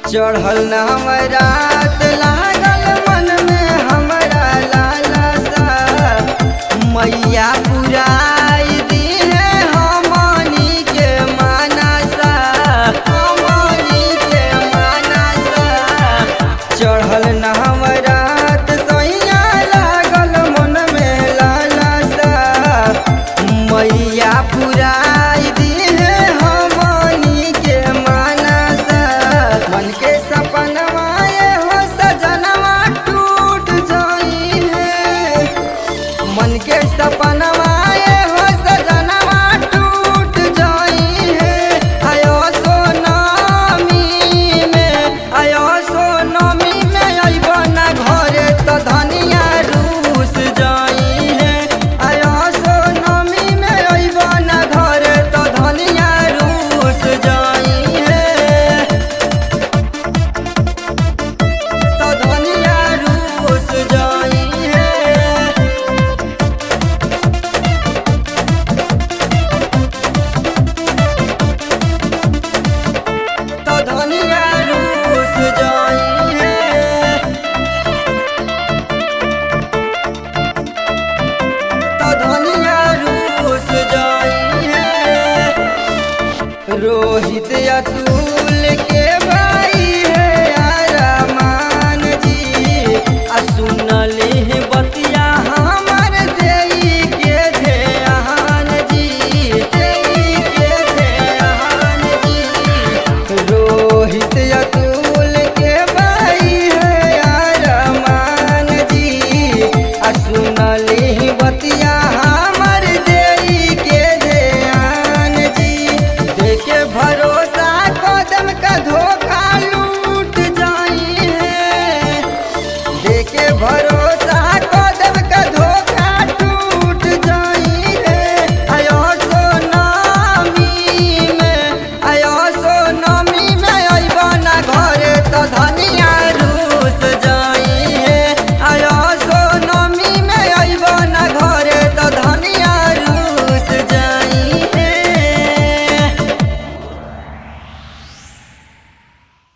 चढ़ल न रात लागल मन में हमरा लालसा मैया पुराई दीहे हमनी के मानसा हमनी के मानसा चढ़ल न रात सैया लागल मन में लालसा मैया पुराई दीहे हमनी के मानसा मन के सपनवा हो सजनवा टूट जाई है मन के सपनवा हो सजनवा टूट जाई है आयो सोनामी में आयो सोनामी में अइबो ना घरे तो धनिया रूस जाई है आयो सोनामी में अइबो ना घरे तो धनिया रूस जाई है तो धनिया रूस जाई है तो धनिया रूस जाई है तो धनिया रूस जाई है रोहित अतुल के भाई है अरमान जी आ सुनली है बतिया हमर देई के ध्यान जी देई के ध्यान जी रोहित अतुल के भाई है अरमान जी आ सुनली बतिया हमर देई के ध्यान जी देखे भरोसा कदम का धोखा लूट जाई है देखे भरोसा कदम का धोखा टूट जाई है आयो सोनामी में आयो सोनामी में अइबो ना घरे तो धन